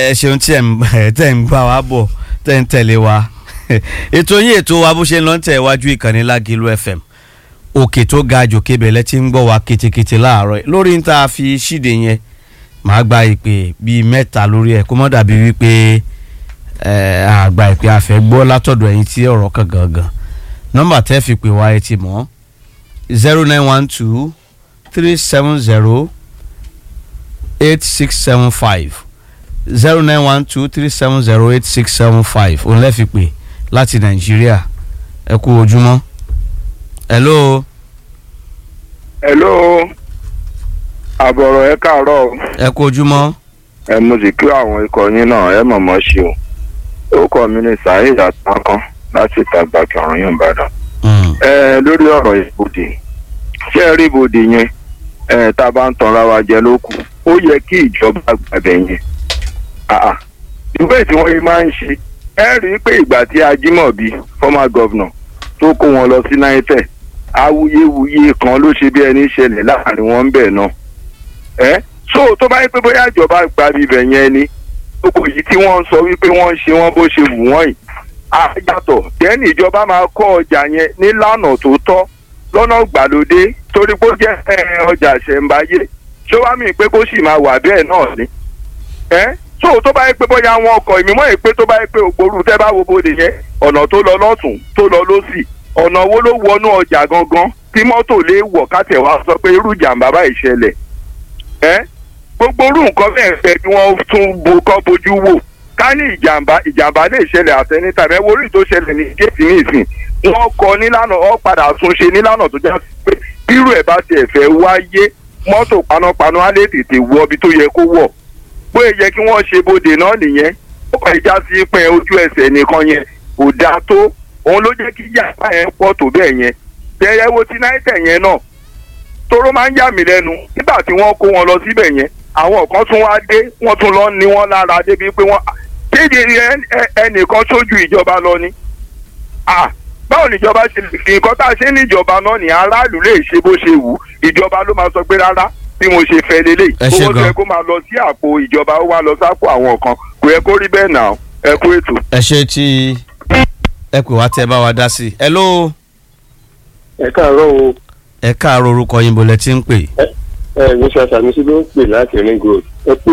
ẹ ṣeun tí ẹ ń tẹ̀ ń gbà wá bọ̀ tẹ̀ ń tẹ̀lé wa ètò yín ètò wa bó ṣe ń lọ ń tẹ̀ wájú ìkànnì Lágìlú FM òkè tó ga jòkè bẹ̀lẹ̀ tí ń gbọ́ wa ketekete láàárọ̀ lórí ń ta fi ṣíde yẹn màá gba ìpè bíi mẹ́ta lórí ẹ̀ kó mọ́ dàbí wípé àgbà ìpè àfẹ́ gbọ́ látọ̀dọ̀ ẹ̀yin tí ọ̀rọ̀ kan gangan nọ́mbà tẹ́ fi pè wá ẹ ti mọ̀ zero nine one two three seven zero eight six seven five zero nine one two three seven zero eight six seven five òun lẹ́ fi pè láti nàìjíríà ẹ kú ojúmọ́ hello. hello àbọ̀rọ̀ ẹ káàárọ̀ ẹ kú ojúmọ́. ẹ mo sì kí àwọn ikọ̀ yín náà ẹ mọ̀mọ́ ṣe o orúkọ mi ni saheed atakan láti ìtagbà kẹrùn yín ìbàdàn. ẹ lórí ọ̀rọ̀ ìbòdì ṣé ẹ rí ìbòdì yẹn ẹ tá a bá ń tanra wa jẹ lókù ó yẹ kí ìjọba gbàgbẹ́ yẹn ìwé tí wọ́n yìí máa ń ṣe ẹ rí i pé ìgbà tí ajímọ̀bí former governor tó kó wọn lọ sí náítẹ̀ awuyewuye kan ló ṣe bí ẹni ṣẹlẹ̀ láàrin wọn bẹ́ẹ̀ náà ẹ so tó bá yẹ pé bóyá ìjọba gba ibẹ̀ yẹn ni gbogbo yìí tí wọ́n ń sọ wípé wọ́n ń ṣe wọ́n bó ṣe wù wọ́n yìí àyàtọ̀ dẹ́ni ìjọba máa kọ́ ọjà yẹn nílànà tó tọ́ lọ́nà gbàlódé torí pé ó jẹ́ ọjà ṣẹ̀ǹbáyé ṣé wàá mì pé kó sì máa wà bẹ́ẹ̀ náà ni ẹ so tó bá yẹ pé bóyá wọn ọkọ̀ ìmímọ́ yìí pé tó bá yẹ pé ògbórú tẹ́ bá wo bóde yẹn ọ̀nà tó lọ lọ́tún tó lọ lọ́sì ọ̀nà wo ló wọnú ọjà gangan tí mọ́tò lè wọ̀ kátẹ̀ wá sọ pé irú ìjàmbá báyìí ṣẹlẹ̀ ẹ́ gbogbo orú nǹkan bẹ́ẹ̀ fẹ́ kí wọ́n tún bo kọ́ bojú wò ká ní ìjàmbá ìjàmbá lè ṣẹlẹ̀ àtẹnità ẹ wo orí tó ṣẹlẹ̀ ní géètì ní ìsìn wọ́n kọ nílànà ọ́ padà tún ṣe nílànà tó já sí pé bírú ẹ̀ bá tiẹ̀ fẹ́ wáyé mọ́tò panápaná á lè tètè wọ ibi tó yẹ kó wọ̀ bóyá yẹ kí wọ́n ṣe bóde náà nìyẹn ó kàn já sí pé ojú ẹsẹ̀ nìkan yẹn kò dáa tó òun ló jẹ́ kí yàrá yẹn pọ̀ tó bẹ́ẹ̀ yẹn bẹ́ẹ̀ wo ti náítẹ̀ yẹn náà toró máa ń yà mí lẹ́nu nígbà tí wọ́n kó wọn lọ síbẹ̀ yẹn àwọn kan tún wá dé wọ́n tún lọ ní wọ́n lára débi pé wọ́n kéde ẹnìkan sójú ìjọba lọ ni báwo níjọba ṣe nǹkan tá a ṣe níjọba náà ní aráàlú lè ṣe bó ṣe wù ìjọba ló máa sọ pé rárá bí mo ṣe fẹ́ lélẹ̀ owó tó yẹ kó máa lọ sí àpò ìjọba ó wá lọ sápò àwọn kan kò yẹ kó rí bẹ́ẹ̀ náà ẹ kú ètò. ẹ ṣe tí ẹ pè wá tẹ bá wa dá sí i. hello. ẹ káàárọ̀ o. ẹ káàárọ̀ orúkọ yín bolẹ tí ń pè. ẹ ẹ mr sanusi ló ń pè láti ring road ẹ kú